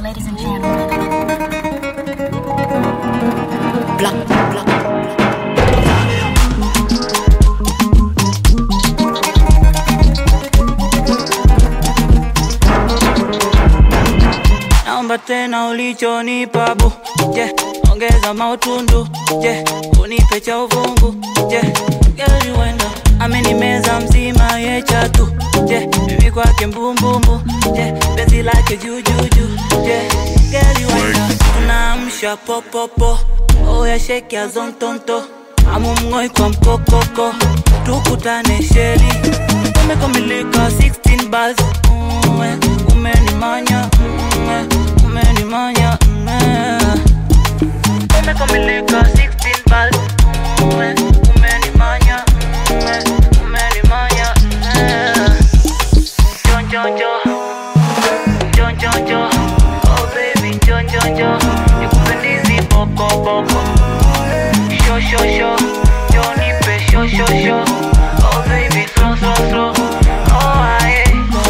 ladies and gentlemen. Black, black, Naomba tena ulichonipa bu je, ongeza mautundu je, unipe cha uvungu je, gari wenda amenimeza mzima ye chatu je, mimi kwake mbumbumbu je, penzi lake jujuju je, gari wenda tunaamsha popopo oya sheki ya zontonto amumng'oi kwa mkokoko tukutane sheli umekamilika 16 bars ume, umenimanya ume, umenimanya ume. umekamilika 16 bars ume, umenimanya ume, umenimanya ume. Jon, jon, jon. Jon, jon, jon. Oh baby, jon, jon, jon. Nikupendizi boko, boko. Sho, sho, sho. Jon, nipe sho, sho, sho. Oh baby, slow, slow, slow. Oh, aye.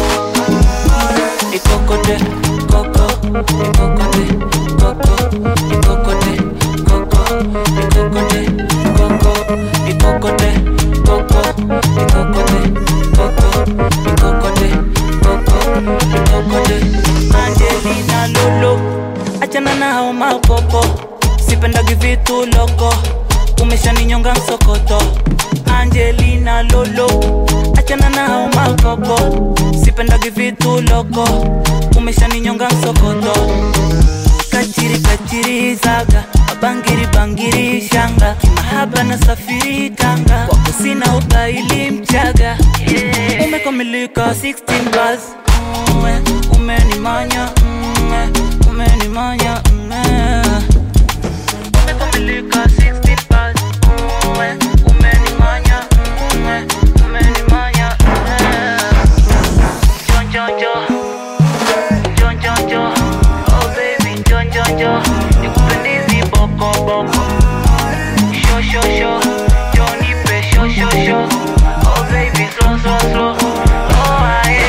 Ikokote, koko. Ikokote, koko. Ikokote, koko. Ikokote, koko. Ikokote, koko. Ikokote, koko. Ikokote, koko. Ikokote. Angelina Lolo, achana na hao mapopo, sipendagi vitu loko, umeshaninyonga msokoto. Angelina Lolo, achana na hao mapopo, sipendagi vitu loko, umeshaninyonga msokoto. Kachiri kachiri zaga bangiri bangiri shanga kimahaba na safiri tanga wako sina ubaili mchaga yeah. umekamilika 16 bars ume, umenimanya ume, umenimanya ume. umekamilika 16 bars ume, umenimanya ume, umenimanya ume. Jon, jon, jon. Jon, jon, jon. Oh baby, jon, jon, jon. Nikupendizi boko, boko. Sho, sho, sho. Jon, nipe sho, sho, sho. Oh baby, slow, slow, slow. Oh, aye.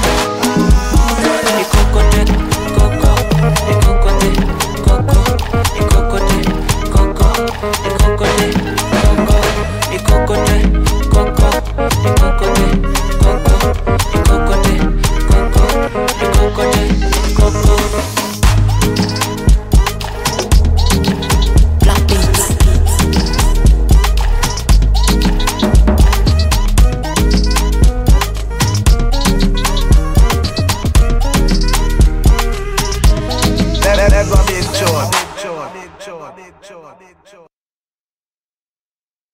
Ikokote, koko. Ikokote, koko. Ikokote, koko. Ikokote, koko. Ikokote, koko. Ikokote, koko. Ikokote, koko. Ikokote, koko. black beats. That, that, that, that, big chore.